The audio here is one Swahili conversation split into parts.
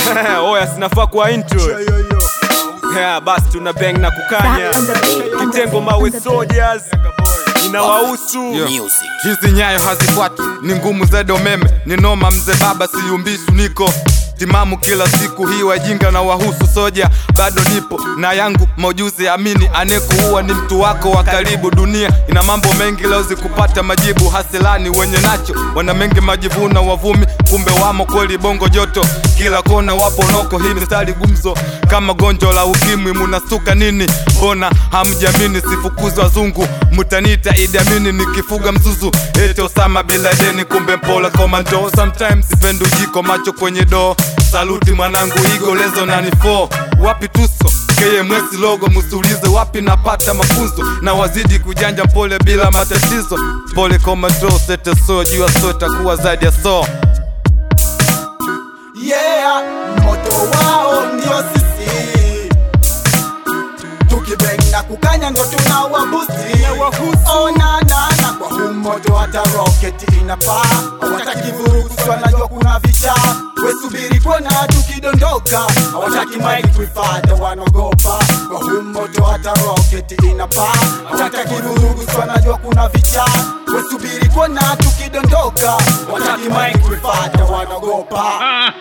oya sinafaa kwa intro Yo, yo, yo. yeah, basi tuna bang na kukanya Back on the beat, on the kitengo beat, mawe on the beat. soldiers inawahusu hizi nyayo hazifuati ni ngumu zaidi umeme ni noma mzee baba siyumbishu niko timamu kila siku hii wajinga na wahusu soja bado nipo na yangu maujuzi amini anekuua ni mtu wako wa karibu dunia ina mambo mengi leo zikupata majibu hasilani wenye nacho wana mengi majivuna wavumi kumbe wamo kweli bongo joto kila kona wapo noko hii mistari gumzo kama gonjwa la ukimwi munastuka nini mbona hamjamini sifukuzi wazungu mutanita idiamini nikifuga mzuzu ete osama biladeni kumbe mpola komando sometimes sipendi ujiko macho kwenye doo saluti mwanangu igo lezo nani fo wapi tuso KMS logo musulize wapi napata mafunzo na wazidi kujanja pole bila matatizo pole komando sete so jua so itakuwa zaidi ya so yeah moto wao ndio sisi tukibeng na kukanya ndo tunawabusti onanana kwa huu moto hata roketi inapaa hawataki vurugu si wanajua kuna vicha wesubiri kuona tukidondoka hawataki maiki kuifata wanaogopa kwa huu moto hata roketi inapaa hawataki vurugu si wanajua kuna vicha wesubiri kuona tukidondoka hawataki maiki kuifata wanaogopa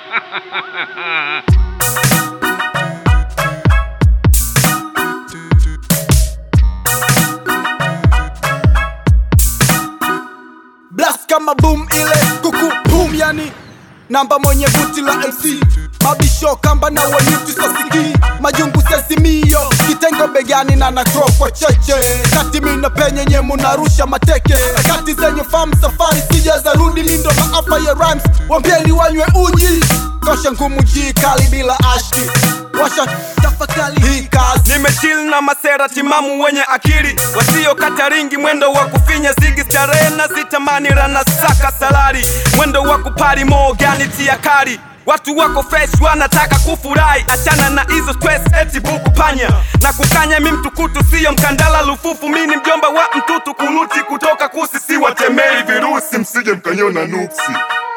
blast kama boom ile kuku boom yani namba mwenye buti la mc mabisho kamba na wanyuti sosiki majungu sesimio kitengo begani na nakro kwa cheche kati mina penye nye munarusha mateke kati zenye famu safari sija za rudi mindo maafa ya rhymes wambieni wanywe uji kosha ngumu jii kali bila ashki washa tafakali hii kazi nimechill na masera timamu wenye akili wasiokata ringi mwendo wa kufinya zigi starehe na zitamani rana saka salari mwendo wa kupari mogani tia kari watu wako fresh wanataka kufurahi achana na hizo stress eti buku panya na kukanya mi mtukutu siyo mkandala lufufu mi ni mjomba wa mtutu kunuti kutoka kusisi watemei virusi msije mkanyona nuksi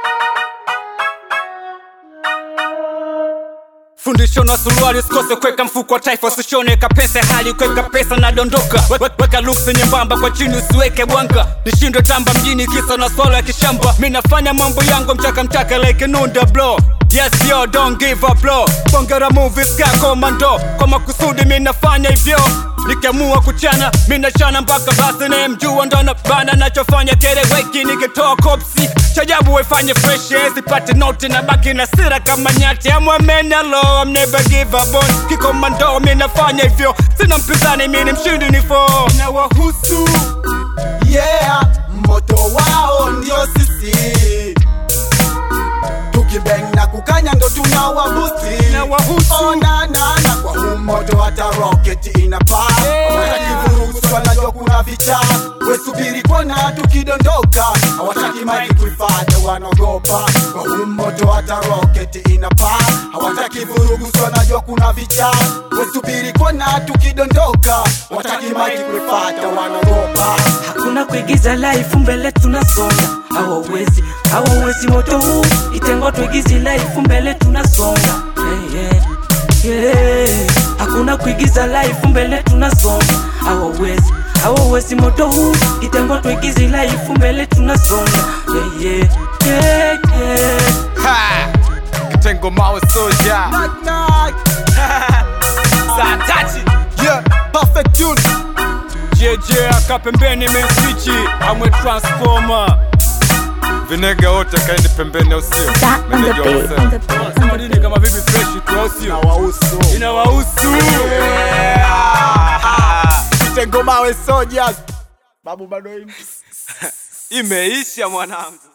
fundisho na suruali usikose kweka mfuko wa taifa usishone kapesa hali kweka pesa na dondoka We- weka luksi nyembamba kwa chini usiweke bwanga nishindwe tamba mjini kisa na swala ya kishamba mi nafanya mambo yangu mchaka mchaka like nunda blo yes yo don't give up bro bongera movies ka komando kwa makusudi mi nafanya hivyo nikiamua kuchana mi nachana mpaka basi nayemjua ndo anabana nachofanya kereweki nikitoa kopsi chajabu waifanye fresh eh, sipate noti na baki na sira kama nyati amwamenalo I'm never give up on kikomando mi nafanya hivyo sina mpinzani mi ni mshindi ni fo na wahusu yeah moto wao ndio sisi tukibeng na kukanya ndo tunawabusti Na wahusu. onanana kwa huu moto hata roketi inapaa hawataki vurugu si wanajua kuna vicha wesubiri kuona tukidondoka hawataki maji kuifata wanaogopa kwa huu moto hata roketi inapaa hawataki vurugu si wanajua kuna vicha wesubiri kuona tukidondoka hawataki maji kuifata wanaogopa hakuna kuigiza life mbele tunasonga hawawezi hawawezi moto huu itengo tuigizi life mbele tunasonga yeah, yeah, yeah. hakuna kuigiza life mbele tunasonga hawawezi hawawezi moto huu itengo tuigizi life mbele tunasonga yeah, yeah, yeah, yeah. ha! kitengo mawe soja Knock, knock. saa tati Yeah, perfect tune. jeje aka pembeni meswichi amwe transformer vinega wote kaeni pembeni au sio Back on the Meneja beat, wamesema. on the beat, on Sema the nini beat. kama vipi fresh tu au sio Wahusu. inawahusu Kitengo mawe soldiers. Babu bado imeisha mwanangu